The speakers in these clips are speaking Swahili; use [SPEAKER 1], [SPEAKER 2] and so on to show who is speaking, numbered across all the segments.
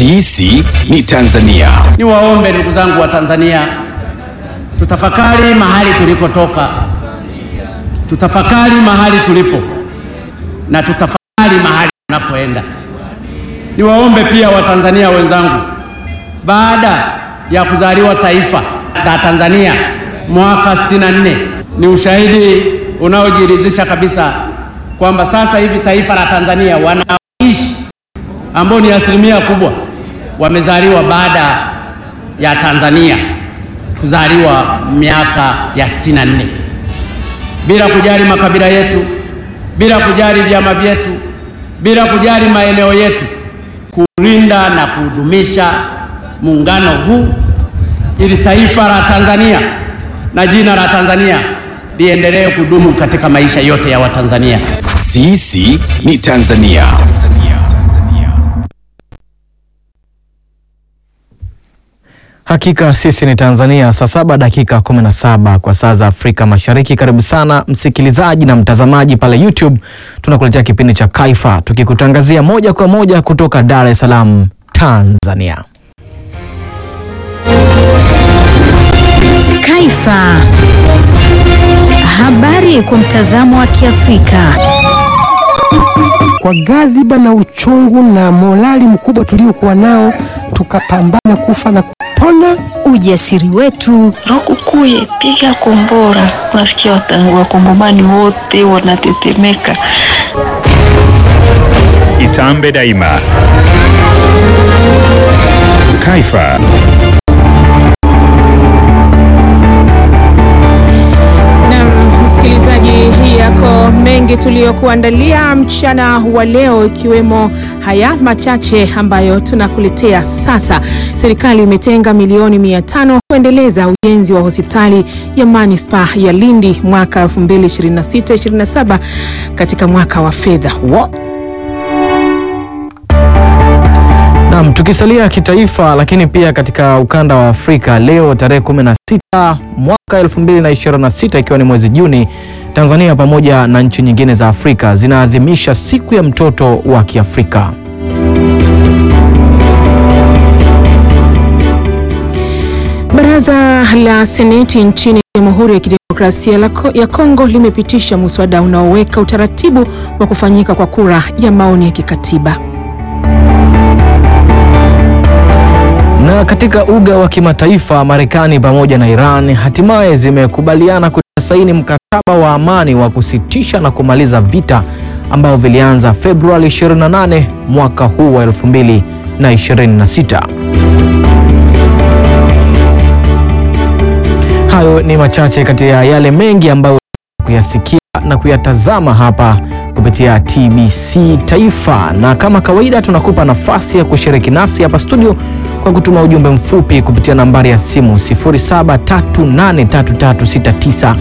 [SPEAKER 1] Sisi ni Tanzania.
[SPEAKER 2] Niwaombe ndugu zangu wa Tanzania, tutafakari mahali tulikotoka, tutafakari mahali tulipo na tutafakari mahali tunapoenda. Niwaombe pia Watanzania wenzangu, baada ya kuzaliwa taifa la Tanzania mwaka 64 ni ushahidi unaojiridhisha kabisa kwamba sasa hivi taifa la Tanzania wanaoishi ambao ni asilimia kubwa wamezaliwa baada ya Tanzania kuzaliwa miaka ya 64, bila kujali makabila yetu, bila kujali vyama vyetu, bila kujali maeneo yetu, kulinda na kudumisha muungano huu ili taifa la Tanzania na jina la Tanzania liendelee kudumu katika maisha yote ya Watanzania.
[SPEAKER 1] Sisi ni Tanzania.
[SPEAKER 3] Hakika sisi ni Tanzania. Saa saba dakika 17 kwa saa za Afrika Mashariki. Karibu sana msikilizaji na mtazamaji pale YouTube, tunakuletea kipindi cha Kaifa tukikutangazia moja kwa moja kutoka Dar es Salaam, Tanzania.
[SPEAKER 4] Kaifa. Habari kwa mtazamo wa Kiafrika.
[SPEAKER 5] Kwa ghadhiba na uchungu na morali mkubwa tuliokuwa nao, tukapambana kufa na kupona.
[SPEAKER 4] Ujasiri wetu,
[SPEAKER 6] Lukukuye, piga kombora. Unasikia wata- wakongomani wote wanatetemeka.
[SPEAKER 7] Itambe daima. Kaifa.
[SPEAKER 8] Na msikilizaji, hii yako mengi tuliyokuandalia mchana wa leo, ikiwemo haya machache ambayo tunakuletea sasa. Serikali imetenga milioni mia tano kuendeleza ujenzi wa hospitali ya manispaa ya Lindi mwaka 2026/27 katika mwaka wa fedha huo.
[SPEAKER 3] Naam, tukisalia kitaifa lakini pia katika ukanda wa Afrika, leo tarehe 16 mwaka 2026 ikiwa ni mwezi Juni, Tanzania pamoja na nchi nyingine za Afrika zinaadhimisha siku ya mtoto wa Kiafrika.
[SPEAKER 8] Baraza la Seneti nchini Jamhuri ya Kidemokrasia la Ko- ya Kongo limepitisha muswada unaoweka utaratibu wa kufanyika kwa kura ya maoni ya kikatiba.
[SPEAKER 3] Na katika uga wa kimataifa, Marekani pamoja na Iran hatimaye zimekubaliana kutia saini mkataba wa amani wa kusitisha na kumaliza vita ambao vilianza Februari 28 mwaka huu wa 2026. Hayo ni machache kati ya yale mengi ambayo kuyasikia na kuyatazama hapa kupitia TBC Taifa, na kama kawaida tunakupa nafasi ya kushiriki nasi hapa studio kwa kutuma ujumbe mfupi kupitia nambari ya simu 0738336925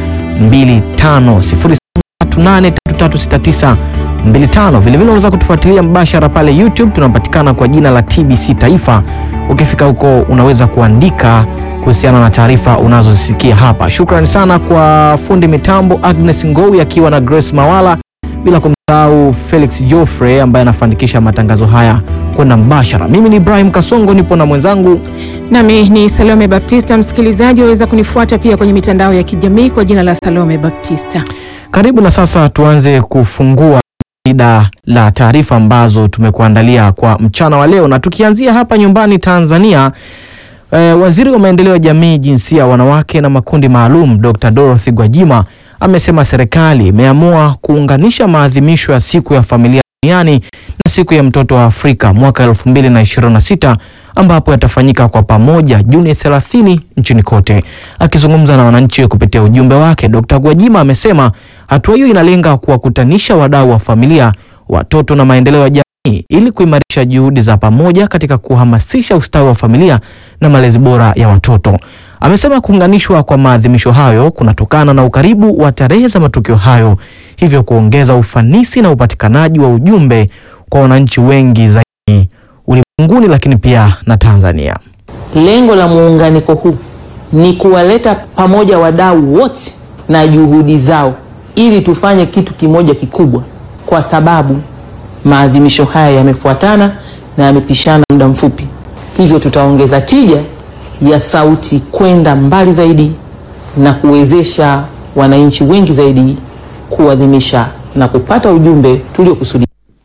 [SPEAKER 3] 0738336925. Vilevile unaweza kutufuatilia mbashara pale YouTube, tunapatikana kwa jina la TBC Taifa. Ukifika huko unaweza kuandika kuhusiana na taarifa unazozisikia hapa. Shukrani sana kwa fundi mitambo Agnes Ngowi akiwa na Grace Mawala, bila kumsahau Felix Joffrey ambaye anafanikisha matangazo haya kwenda mbashara. Mimi ni Ibrahim Kasongo, nipo na mwenzangu
[SPEAKER 8] Nami ni Salome Baptista. Msikilizaji, waweza kunifuata pia kwenye mitandao ya kijamii kwa jina la Salome Baptista.
[SPEAKER 3] Karibu na sasa tuanze kufungua ida la taarifa ambazo tumekuandalia kwa mchana wa leo, na tukianzia hapa nyumbani Tanzania. Eh, waziri wa maendeleo ya jamii, jinsia, wanawake na makundi maalum Dr. Dorothy Gwajima amesema serikali imeamua kuunganisha maadhimisho ya siku ya familia duniani na siku ya mtoto wa Afrika mwaka 2026 ambapo yatafanyika kwa pamoja Juni 30 nchini kote. Akizungumza na wananchi kupitia ujumbe wake, Dr. Gwajima amesema hatua hiyo inalenga kuwakutanisha wadau wa familia, watoto na maendeleo ya jamii ili kuimarisha juhudi za pamoja katika kuhamasisha ustawi wa familia na malezi bora ya watoto. Amesema kuunganishwa kwa maadhimisho hayo kunatokana na ukaribu wa tarehe za matukio hayo, hivyo kuongeza ufanisi na upatikanaji wa ujumbe kwa wananchi wengi zaidi ulimwenguni, lakini pia na Tanzania.
[SPEAKER 9] Lengo la muunganiko huu ni kuwaleta pamoja wadau wote na juhudi zao ili tufanye kitu kimoja kikubwa, kwa sababu maadhimisho haya yamefuatana na yamepishana muda mfupi, hivyo tutaongeza tija ya sauti kwenda mbali zaidi na kuwezesha wananchi wengi zaidi kuadhimisha na kupata ujumbe tuliokusudia.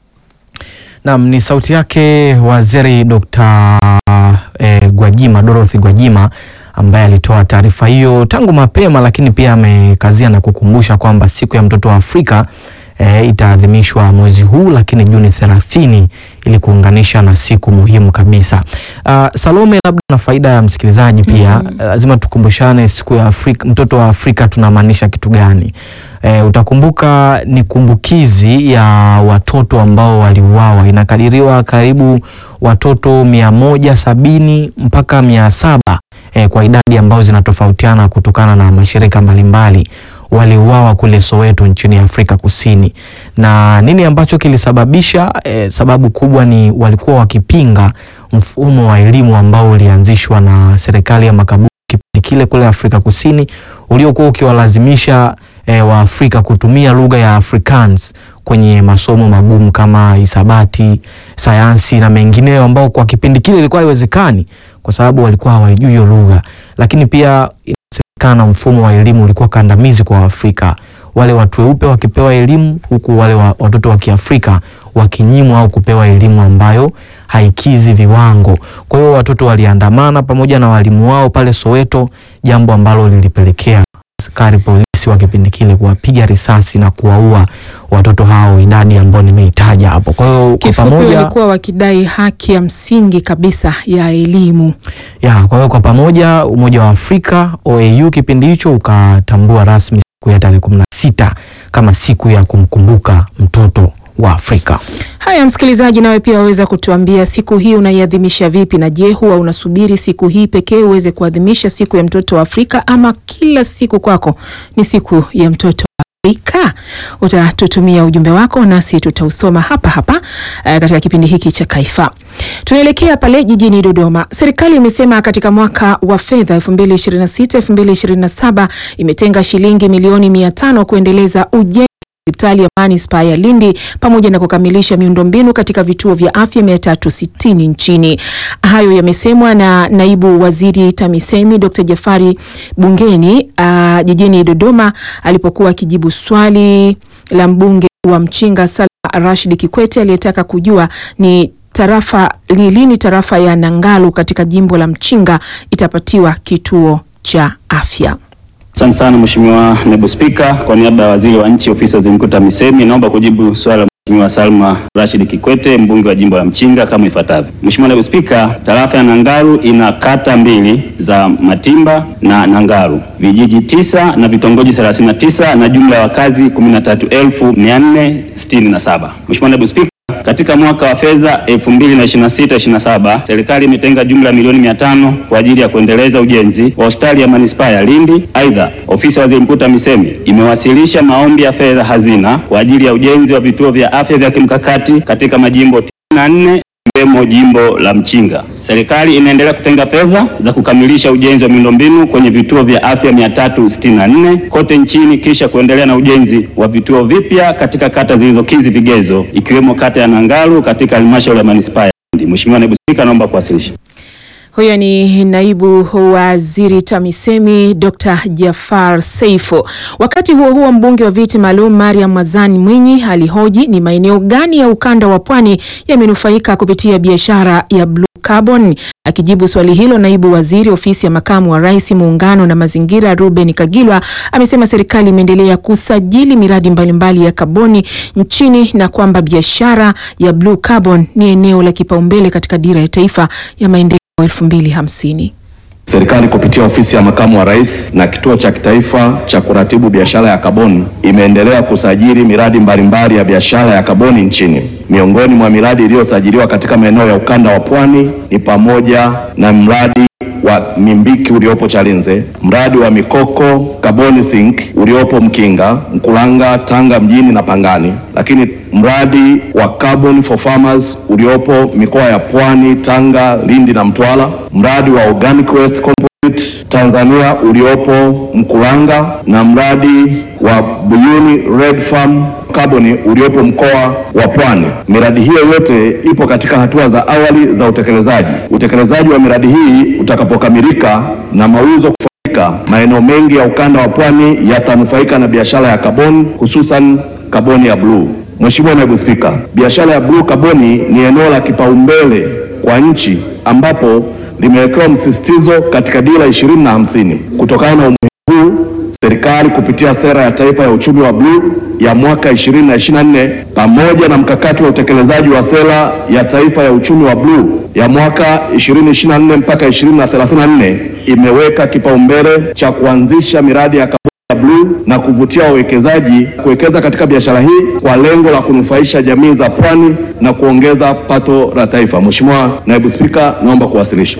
[SPEAKER 3] Naam, ni sauti yake Waziri Dr. eh, Gwajima Dorothy Gwajima ambaye alitoa taarifa hiyo tangu mapema, lakini pia amekazia na kukumbusha kwamba siku ya mtoto wa Afrika eh, itaadhimishwa mwezi huu lakini Juni 30 ili kuunganisha na siku muhimu kabisa. Uh, Salome, labda na faida ya msikilizaji pia lazima tukumbushane siku ya Afrika, mtoto wa Afrika tunamaanisha kitu gani? E, utakumbuka ni kumbukizi ya watoto ambao waliuawa. Inakadiriwa karibu watoto mia moja sabini mpaka mia saba e, kwa idadi ambazo zinatofautiana kutokana na mashirika mbalimbali waliuawa kule Soweto nchini Afrika Kusini. Na nini ambacho kilisababisha? E, sababu kubwa ni walikuwa wakipinga mfumo wa elimu ambao ulianzishwa na serikali ya makaburu kipindi kile kule Afrika Kusini uliokuwa ukiwalazimisha e, Waafrika kutumia lugha ya Afrikaans kwenye masomo magumu kama hisabati, sayansi na mengineyo ambao kwa kipindi kile ilikuwa haiwezekani kwa sababu walikuwa hawajui hiyo lugha. Lakini pia inasemekana mfumo wa elimu ulikuwa kandamizi kwa Waafrika, wale watu weupe wakipewa elimu huku wale wa, watoto wa Kiafrika wakinyimwa au kupewa elimu ambayo haikizi viwango. Kwa hiyo watoto waliandamana pamoja na walimu wao pale Soweto, jambo ambalo lilipelekea askari polisi wa kipindi kile kuwapiga risasi na kuwaua watoto hao, idadi ambayo nimeitaja hapo. Kwa hiyo kwa
[SPEAKER 8] Kifupi
[SPEAKER 3] pamoja
[SPEAKER 8] walikuwa wakidai haki ya msingi kabisa ya elimu.
[SPEAKER 3] ya kwa hiyo kwa pamoja Umoja wa Afrika OAU kipindi hicho ukatambua rasmi siku ya tarehe kumi na sita kama siku ya kumkumbuka mtoto wa Afrika.
[SPEAKER 8] Haya, msikilizaji, nawe pia waweza kutuambia siku hii unaiadhimisha vipi, na je, huwa unasubiri siku hii pekee uweze kuadhimisha siku ya mtoto wa Afrika ama kila siku kwako ni siku ya mtoto wa Afrika? Utatutumia ujumbe wako nasi tutausoma hapa hapa eh, katika kipindi hiki cha Kaifa. Tunaelekea pale jijini Dodoma. Serikali imesema katika mwaka wa fedha 2026-2027 imetenga shilingi milioni 500 kuendeleza ujenzi hospitali ya manispaa ya Lindi pamoja na kukamilisha miundombinu katika vituo vya afya 360 nchini. Hayo yamesemwa na naibu waziri TAMISEMI Dr. Jafari bungeni uh, jijini Dodoma alipokuwa akijibu swali la mbunge wa Mchinga Salma Rashid Kikwete aliyetaka kujua ni tarafa ni lini tarafa ya Nangalu katika jimbo la Mchinga itapatiwa kituo cha afya.
[SPEAKER 10] Asante sana Mheshimiwa Naibu Spika, kwa niaba ya Waziri wa Nchi Ofisi ya Waziri Mkuu TAMISEMI naomba kujibu swali la Mheshimiwa Salma Rashid Kikwete mbunge wa jimbo la Mchinga kama ifuatavyo. Mheshimiwa Naibu Spika, tarafa ya Nangaru ina kata mbili za Matimba na Nangaru, vijiji tisa na vitongoji 39 na jumla ya wakazi 13467. Mheshimiwa Naibu Spika, katika mwaka wa fedha 2026/27 serikali imetenga jumla ya milioni 500 kwa ajili ya kuendeleza ujenzi wa hospitali ya manispaa ya Lindi. Aidha, ofisi ya waziri mkuu TAMISEMI imewasilisha maombi ya fedha hazina kwa ajili ya ujenzi wa vituo vya afya vya kimkakati katika majimbo 94 ikiwemo jimbo la Mchinga. Serikali inaendelea kutenga fedha za kukamilisha ujenzi wa miundombinu kwenye vituo vya afya 364 kote nchini kisha kuendelea na ujenzi wa vituo vipya katika kata zilizokidhi vigezo ikiwemo kata ya Nangaru katika halmashauri ya manispaa ya Lindi. Mheshimiwa Naibu Spika, naomba kuwasilisha.
[SPEAKER 8] Huyo ni naibu waziri TAMISEMI Dr. Jafar Seifo. Wakati huo huo, mbunge wa viti maalum Mariam Mazani Mwinyi alihoji ni maeneo gani ya ukanda wa pwani yamenufaika kupitia biashara ya blue carbon. Akijibu swali hilo, naibu waziri ofisi ya makamu wa rais muungano na mazingira Ruben Kagilwa amesema serikali imeendelea kusajili miradi mbalimbali ya kaboni nchini na kwamba biashara ya blue carbon ni eneo la kipaumbele katika dira ya taifa ya maendeleo 2050.
[SPEAKER 11] Serikali kupitia ofisi ya makamu wa rais na kituo cha kitaifa cha kuratibu biashara ya kaboni imeendelea kusajili miradi mbalimbali ya biashara ya kaboni nchini. Miongoni mwa miradi iliyosajiliwa katika maeneo ya ukanda wa pwani ni pamoja na mradi wa Mimbiki uliopo Chalinze, mradi wa Mikoko Carbon Sink uliopo Mkinga, Mkulanga, Tanga mjini na Pangani, lakini mradi wa Carbon for Farmers uliopo mikoa ya Pwani, Tanga, Lindi na Mtwara, mradi wa Organic Waste Composite Tanzania uliopo Mkulanga na mradi wa Buyuni Red Farm kaboni uliopo mkoa wa Pwani. Miradi hiyo yote ipo katika hatua za awali za utekelezaji. Utekelezaji wa miradi hii utakapokamilika na mauzo kufanyika, maeneo mengi ya ukanda wa Pwani yatanufaika na biashara ya kaboni, hususan kaboni ya bluu. Mheshimiwa Naibu Spika, biashara ya bluu kaboni ni eneo la kipaumbele kwa nchi ambapo limewekewa msisitizo katika dira ishirini na hamsini. Kutokana na umuhimu huu, serikali kupitia sera ya taifa ya uchumi wa bluu ya mwaka 2024 pamoja na mkakati wa utekelezaji wa sera ya taifa ya uchumi wa bluu ya mwaka 2024 mpaka 2034 imeweka kipaumbele cha kuanzisha miradi ya kaboni ya bluu na kuvutia wawekezaji kuwekeza katika biashara hii kwa lengo la kunufaisha jamii za pwani na kuongeza pato la taifa. Mheshimiwa Naibu Spika, naomba kuwasilisha.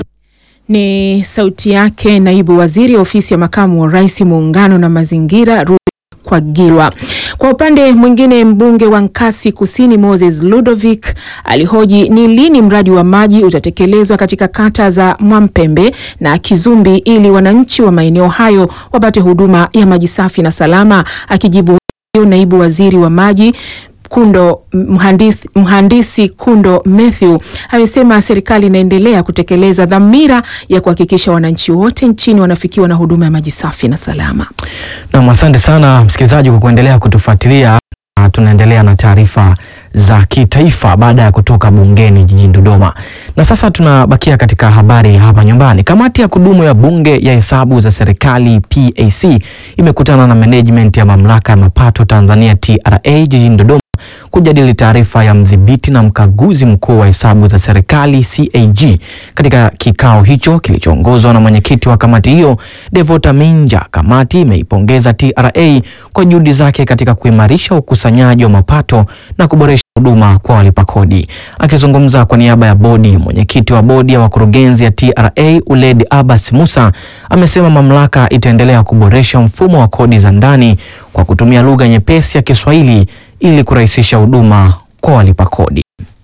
[SPEAKER 8] Ni sauti yake naibu waziri ofisi ya makamu wa rais muungano na mazingira Ruben Kwagilwa. Kwa upande mwingine, mbunge wa Nkasi Kusini Moses Ludovic alihoji ni lini mradi wa maji utatekelezwa katika kata za Mwampembe na Kizumbi ili wananchi wa maeneo hayo wapate huduma ya maji safi na salama. Akijibu hiyo, naibu waziri wa maji Kundo mhandisi, mhandisi Kundo Mathew amesema serikali inaendelea kutekeleza dhamira ya kuhakikisha wananchi wote nchini wanafikiwa na huduma ya maji safi na salama.
[SPEAKER 3] Nam, asante sana msikilizaji kwa kuendelea kutufuatilia. Na Tunaendelea na taarifa za kitaifa baada ya kutoka bungeni jijini Dodoma, na sasa tunabakia katika habari hapa nyumbani. Kamati ya kudumu ya bunge ya hesabu za serikali PAC imekutana na management ya mamlaka ya mapato Tanzania TRA jijini Dodoma kujadili taarifa ya mdhibiti na mkaguzi mkuu wa hesabu za serikali CAG. Katika kikao hicho kilichoongozwa na mwenyekiti wa kamati hiyo Devota Minja, kamati imeipongeza TRA kwa juhudi zake katika kuimarisha ukusanyaji wa mapato na kuboresha huduma kwa walipa kodi. Akizungumza kwa niaba ya bodi, mwenyekiti wa bodi ya wakurugenzi ya TRA Uled Abbas Musa amesema mamlaka itaendelea kuboresha mfumo wa kodi za ndani kwa kutumia lugha nyepesi ya Kiswahili ili kurahisisha huduma kwa walipa kodi.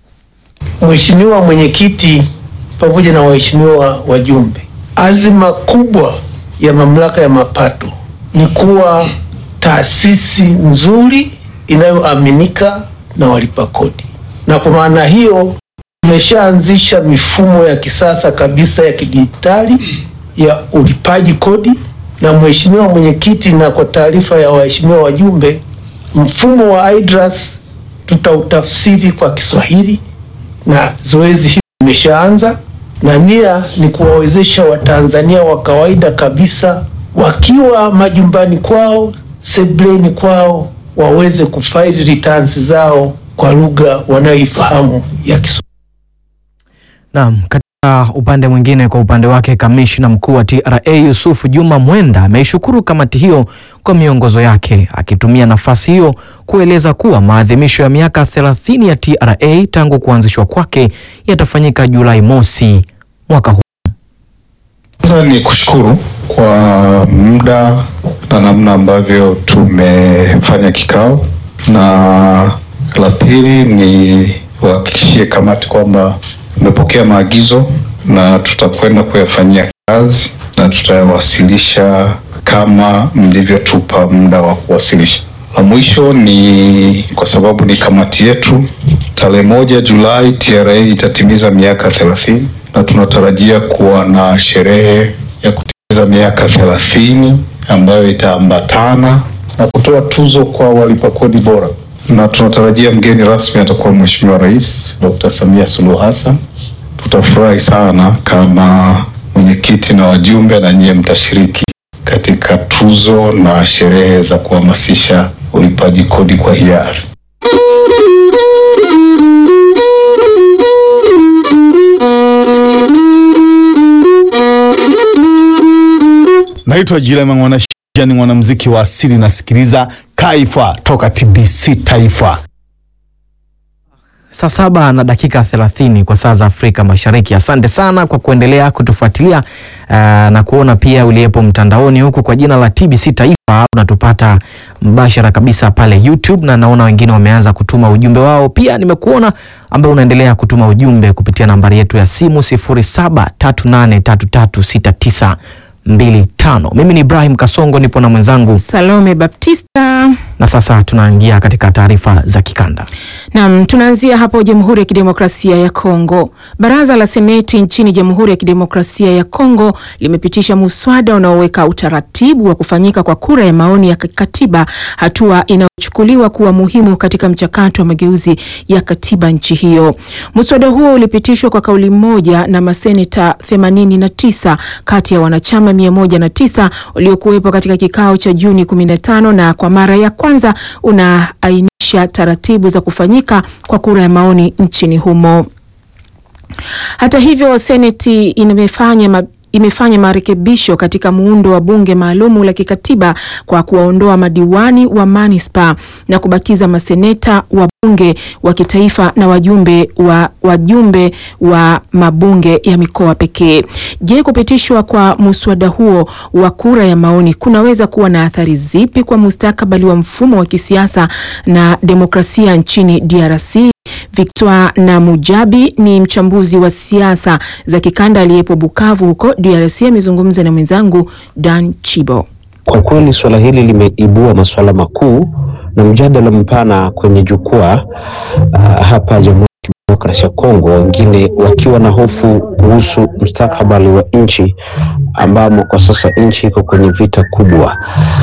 [SPEAKER 12] Mheshimiwa Mwenyekiti pamoja na waheshimiwa wajumbe, azima kubwa ya mamlaka ya mapato ni kuwa taasisi nzuri inayoaminika na walipa kodi, na kwa maana hiyo tumeshaanzisha mifumo ya kisasa kabisa ya kidijitali ya ulipaji kodi. Na Mheshimiwa Mwenyekiti, na kwa taarifa ya waheshimiwa wajumbe, mfumo wa IDRAS tutautafsiri kwa Kiswahili na zoezi hili limeshaanza, na nia ni kuwawezesha Watanzania wa kawaida kabisa wakiwa majumbani kwao, sebleni kwao, waweze kufaili returns zao kwa lugha wanayoifahamu ya Kiswahili.
[SPEAKER 3] Naam, katika upande mwingine, kwa upande wake kamishna mkuu wa TRA Yusufu Juma Mwenda ameishukuru kamati hiyo kwa miongozo yake, akitumia nafasi hiyo kueleza kuwa maadhimisho ya miaka 30 ya TRA tangu kuanzishwa kwake yatafanyika Julai mosi mwaka huu.
[SPEAKER 13] Kwanza ni kushukuru kwa muda na namna ambavyo tumefanya kikao, na la pili ni wahakikishie kamati kwamba tumepokea maagizo na tutakwenda kuyafanyia kazi na tutayawasilisha kama mlivyotupa muda wa kuwasilisha. La mwisho ni kwa sababu ni kamati yetu, tarehe moja Julai TRA itatimiza miaka thelathini na tunatarajia kuwa na sherehe ya kutimiza miaka thelathini ambayo itaambatana na kutoa tuzo kwa walipa kodi bora, na tunatarajia mgeni rasmi atakuwa Mheshimiwa Rais Dr. Samia Suluhu Hassan. Tutafurahi sana kama mwenyekiti na wajumbe na nyie mtashiriki katika tuzo na sherehe za kuhamasisha ulipaji kodi kwa hiari.
[SPEAKER 14] Naitwa Jilema Mwanashija, ni mwanamuziki wa asili, nasikiliza Kaifa toka TBC Taifa.
[SPEAKER 3] Saa saba na dakika thelathini kwa saa za Afrika Mashariki. Asante sana kwa kuendelea kutufuatilia uh, na kuona pia uliyepo mtandaoni huku kwa jina la TBC Taifa unatupata mbashara kabisa pale YouTube, na naona wengine wameanza kutuma ujumbe wao. Pia nimekuona ambaye unaendelea kutuma ujumbe kupitia nambari yetu ya simu 0738336925. Mimi ni Ibrahim Kasongo, nipo na mwenzangu
[SPEAKER 8] Salome Baptista.
[SPEAKER 3] Na sasa tunaingia katika taarifa za kikanda.
[SPEAKER 8] Naam, tunaanzia hapo Jamhuri ya Kidemokrasia ya Kongo. Baraza la Seneti nchini Jamhuri ya Kidemokrasia ya Kongo limepitisha muswada unaoweka utaratibu wa kufanyika kwa kura ya maoni ya katiba, hatua inayochukuliwa kuwa muhimu katika mchakato wa mageuzi ya katiba nchi hiyo. Muswada huo ulipitishwa kwa kauli moja na maseneta 89 kati ya wanachama 109 waliokuwepo katika kikao cha Juni 15 na kwa mara ya kwanza unaainisha taratibu za kufanyika kwa kura ya maoni nchini humo. Hata hivyo, seneti imefanya ma imefanya marekebisho katika muundo wa bunge maalumu la kikatiba kwa kuwaondoa madiwani wa manispa na kubakiza maseneta wa bunge wa kitaifa na wajumbe wa wajumbe wa mabunge ya mikoa pekee. Je, kupitishwa kwa muswada huo wa kura ya maoni kunaweza kuwa na athari zipi kwa mustakabali wa mfumo wa kisiasa na demokrasia nchini DRC? Victoire na Mujabi ni mchambuzi wa siasa za kikanda aliyepo Bukavu huko DRC, amezungumza na mwenzangu Dan Chibo.
[SPEAKER 15] Kwa kweli suala hili limeibua masuala makuu na mjadala mpana kwenye jukwaa uh, hapa Jamhuri ya Kidemokrasia ya Kongo, wengine wakiwa na hofu kuhusu mustakabali wa nchi ambamo kwa sasa nchi iko kwenye vita kubwa,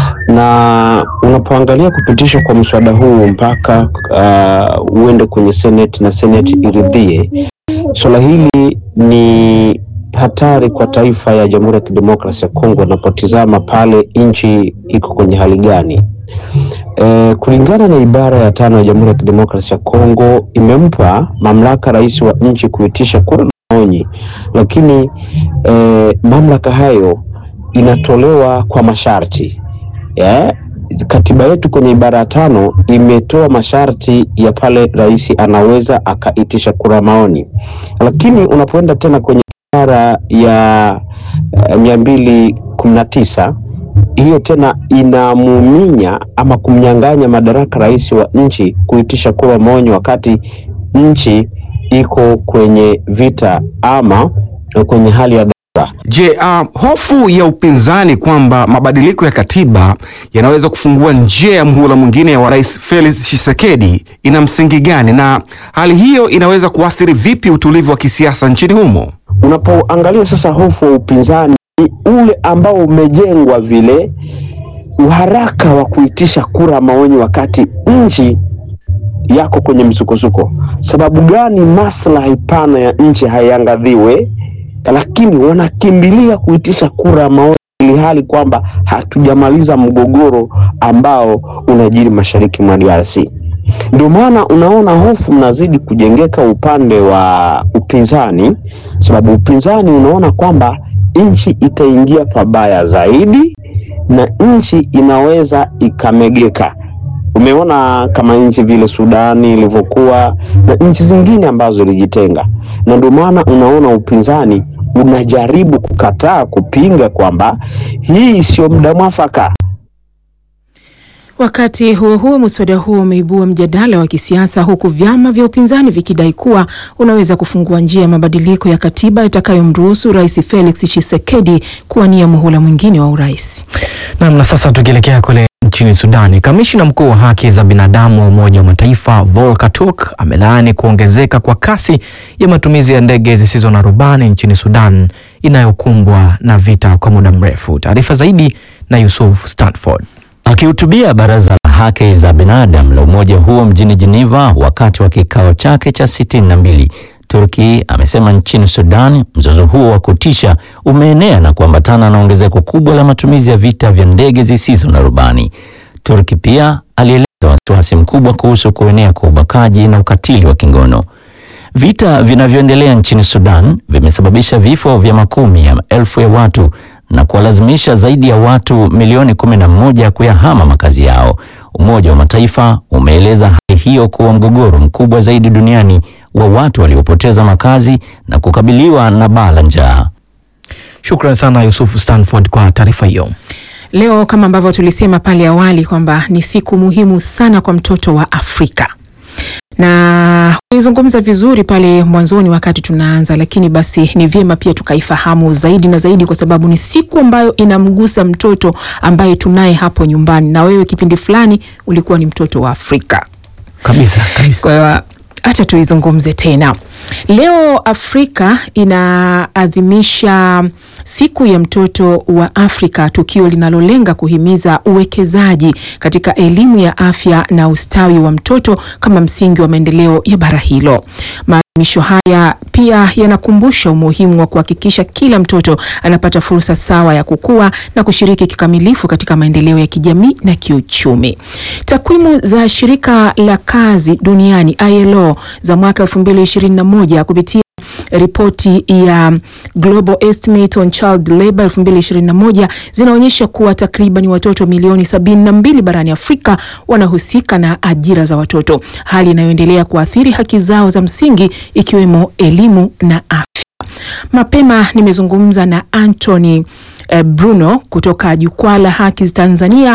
[SPEAKER 15] na unapoangalia kupitishwa kwa mswada huu mpaka uh, uende kwenye seneti na seneti iridhie, suala hili ni hatari kwa taifa ya Jamhuri ya Kidemokrasia ya Kongo unapotizama pale nchi iko kwenye hali gani. E, kulingana na ibara ya tano ya Jamhuri ya Kidemokrasia ya Kongo imempa mamlaka rais wa nchi kuitisha kura na maoni, lakini e, mamlaka hayo inatolewa kwa masharti yeah? Katiba yetu kwenye ibara ya tano imetoa masharti ya pale rais anaweza akaitisha kura maoni, lakini unapoenda tena kwenye ibara ya uh, mia mbili kumi na tisa hiyo tena inamuminya ama kumnyang'anya madaraka rais wa nchi kuitisha kura maoni wakati nchi iko kwenye vita ama kwenye hali ya dharura.
[SPEAKER 1] Je, uh, hofu ya upinzani kwamba mabadiliko ya katiba yanaweza kufungua njia ya mhula mwingine wa Rais Felix Tshisekedi ina msingi gani, na hali hiyo inaweza kuathiri vipi utulivu wa kisiasa nchini humo?
[SPEAKER 15] Unapoangalia sasa hofu wa upinzani ule ambao umejengwa vile uharaka wa kuitisha kura maoni wakati nchi yako kwenye msukosuko. Sababu gani maslahi pana ya nchi haiangadhiwe, lakini wanakimbilia kuitisha kura maoni ili hali kwamba hatujamaliza mgogoro ambao unajiri mashariki mwa DRC. Ndio maana unaona hofu mnazidi kujengeka upande wa upinzani, sababu upinzani unaona kwamba nchi itaingia pabaya zaidi na nchi inaweza ikamegeka. Umeona kama nchi vile Sudani ilivyokuwa na nchi zingine ambazo ilijitenga, na ndio maana unaona upinzani unajaribu kukataa kupinga kwamba hii sio muda mwafaka.
[SPEAKER 8] Wakati huo huo, muswada huo umeibua mjadala wa kisiasa huku vyama vya upinzani vikidai kuwa unaweza kufungua njia ya mabadiliko ya katiba itakayomruhusu Rais Felix Tshisekedi kuwania muhula mwingine wa urais.
[SPEAKER 3] Naam, na sasa tukielekea kule nchini Sudani, kamishina mkuu wa haki za binadamu wa Umoja wa Mataifa Volker Turk amelaani kuongezeka kwa kasi ya matumizi ya ndege zisizo na rubani nchini Sudan inayokumbwa na vita kwa muda mrefu. Taarifa zaidi na Yusuf Stanford.
[SPEAKER 16] Akihutubia baraza la haki za binadamu la umoja huo mjini Geneva wakati wa kikao chake cha sitini na mbili, Turki amesema nchini Sudan mzozo huo wa kutisha umeenea na kuambatana na ongezeko kubwa la matumizi ya vita vya ndege zisizo na rubani. Turki pia alieleza wasiwasi mkubwa kuhusu kuenea kwa ubakaji na ukatili wa kingono. Vita vinavyoendelea nchini Sudan vimesababisha vifo vya makumi ya maelfu ya watu na kuwalazimisha zaidi ya watu milioni kumi na moja kuyahama makazi yao. Umoja wa Mataifa umeeleza hali hiyo kuwa mgogoro mkubwa zaidi duniani wa watu waliopoteza makazi na kukabiliwa na baa la njaa.
[SPEAKER 3] Shukran sana Yusufu Stanford kwa taarifa hiyo.
[SPEAKER 8] Leo kama ambavyo tulisema pale awali kwamba ni siku muhimu sana kwa mtoto wa Afrika. na ulizungumza vizuri pale mwanzoni wakati tunaanza, lakini basi ni vyema pia tukaifahamu zaidi na zaidi, kwa sababu ni siku ambayo inamgusa mtoto ambaye tunaye hapo nyumbani, na wewe kipindi fulani ulikuwa ni mtoto wa Afrika
[SPEAKER 3] kabisa kabisa.
[SPEAKER 8] Kwa hiyo acha tuizungumze tena. Leo Afrika inaadhimisha siku ya mtoto wa Afrika, tukio linalolenga kuhimiza uwekezaji katika elimu ya afya na ustawi wa mtoto kama msingi wa maendeleo ya bara hilo. Maadhimisho haya pia yanakumbusha umuhimu wa kuhakikisha kila mtoto anapata fursa sawa ya kukua na kushiriki kikamilifu katika maendeleo ya kijamii na kiuchumi. Takwimu za shirika la kazi duniani ILO za mwaka 2021 kupitia ripoti ya Global Estimate on Child Labor 2021 zinaonyesha kuwa takriban watoto milioni 72 barani Afrika wanahusika na ajira za watoto, hali inayoendelea kuathiri haki zao za msingi ikiwemo elimu na afya. Mapema nimezungumza na Anthony eh, Bruno kutoka Jukwaa la Haki Tanzania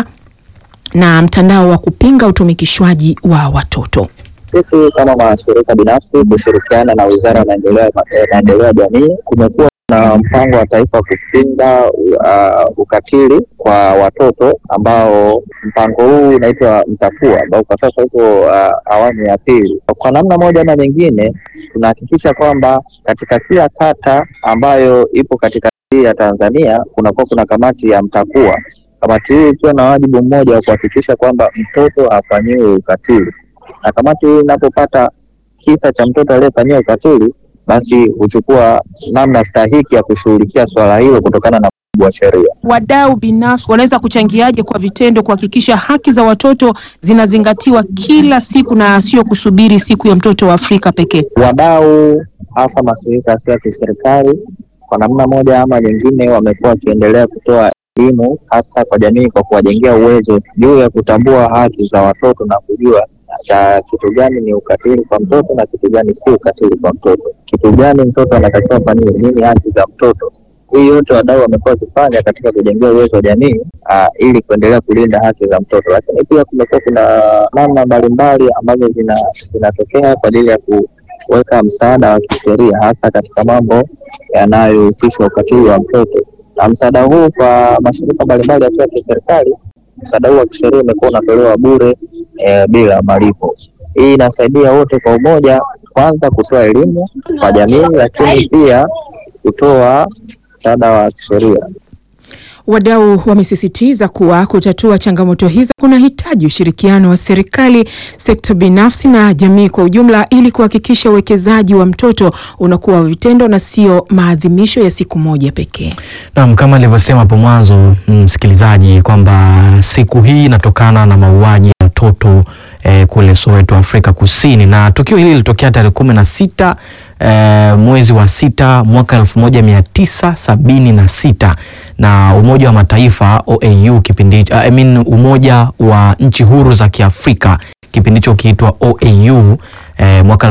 [SPEAKER 8] na mtandao wa kupinga utumikishwaji wa watoto.
[SPEAKER 17] Sisi kama mashirika binafsi kushirikiana na Wizara ya Maendeleo Maendeleo ya Jamii kumekuwa na mpango wa taifa kupinga uh, ukatili kwa watoto ambao mpango huu unaitwa Mtakua ambao kwa sasa uko uh, awamu ya pili. Kwa namna moja ama nyingine, tunahakikisha kwamba katika kila kata ambayo ipo katika hii ya Tanzania kunakuwa kuna kamati ya Mtakua. Kamati hii ikiwa na wajibu mmoja wa kuhakikisha kwamba mtoto hafanyiwi ukatili na kamati hii inapopata kisa cha mtoto aliyefanyiwa ukatili, basi huchukua namna stahiki ya kushughulikia swala hilo kutokana na mujibu wa sheria.
[SPEAKER 8] Wadau binafsi wanaweza kuchangiaje kwa vitendo kuhakikisha haki za watoto zinazingatiwa kila siku na sio kusubiri siku ya mtoto wa Afrika pekee?
[SPEAKER 17] Wadau hasa mashirika yasiyo ya kiserikali kwa namna moja ama nyingine wamekuwa wakiendelea kutoa elimu hasa kwa jamii kwa kuwajengea uwezo juu ya kutambua haki za watoto na kujua cha kitu gani ni ukatili kwa mtoto na kitu gani si ukatili kwa mtoto, kitu gani mtoto anatakiwa fanyiwe, nini haki za mtoto. Hii yote wadau wamekuwa wakifanya katika kujengea uwezo wa jamii uh, ili kuendelea kulinda haki za mtoto, lakini pia kumekuwa kuna namna mbalimbali ambazo zinatokea kwa ajili ya kuweka msaada wa kisheria hasa katika mambo yanayohusisha ukatili wa mtoto, na msaada huu kwa mashirika mbalimbali yasiyo ya kiserikali msaada huu wa kisheria umekuwa unatolewa bure e, bila malipo. Hii inasaidia wote kwa umoja, kwanza kutoa elimu kwa jamii, lakini pia kutoa msaada wa kisheria.
[SPEAKER 8] Wadau wamesisitiza kuwa kutatua changamoto hizo kunahitaji ushirikiano wa serikali, sekta binafsi na jamii kwa ujumla ili kuhakikisha uwekezaji wa mtoto unakuwa wa vitendo na sio maadhimisho ya siku moja pekee.
[SPEAKER 3] Naam, kama alivyosema hapo mwanzo msikilizaji, kwamba siku hii inatokana na mauaji ya mtoto eh, kule Soweto, Afrika Kusini, na tukio hili lilitokea tarehe kumi na sita eh, mwezi wa sita mwaka elfu moja mia tisa sabini na sita na Umoja wa Mataifa OAU kipindi uh, I mean, Umoja wa nchi huru za Kiafrika kipindi hicho kiitwa OAU eh, mwaka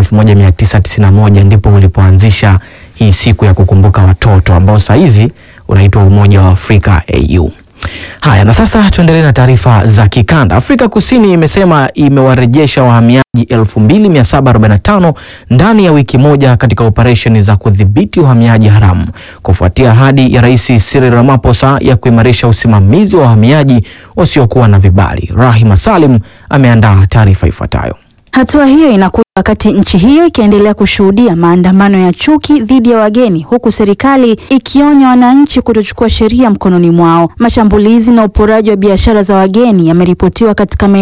[SPEAKER 3] 1991 ndipo ulipoanzisha hii siku ya kukumbuka watoto ambao saa hizi unaitwa Umoja wa Afrika AU. Haya, na sasa tuendelee na taarifa za kikanda. Afrika Kusini imesema imewarejesha wahamiaji 2745 ndani ya wiki moja katika operesheni za kudhibiti uhamiaji haramu kufuatia ahadi ya Rais Cyril Ramaphosa ya kuimarisha usimamizi wa wahamiaji wasiokuwa na vibali. Rahima Salim ameandaa taarifa ifuatayo.
[SPEAKER 18] Hatua hiyo inakuja wakati nchi hiyo ikiendelea kushuhudia maandamano ya chuki dhidi ya wageni huku serikali ikionya wananchi kutochukua sheria mkononi mwao. Mashambulizi na uporaji wa biashara za wageni yameripotiwa katika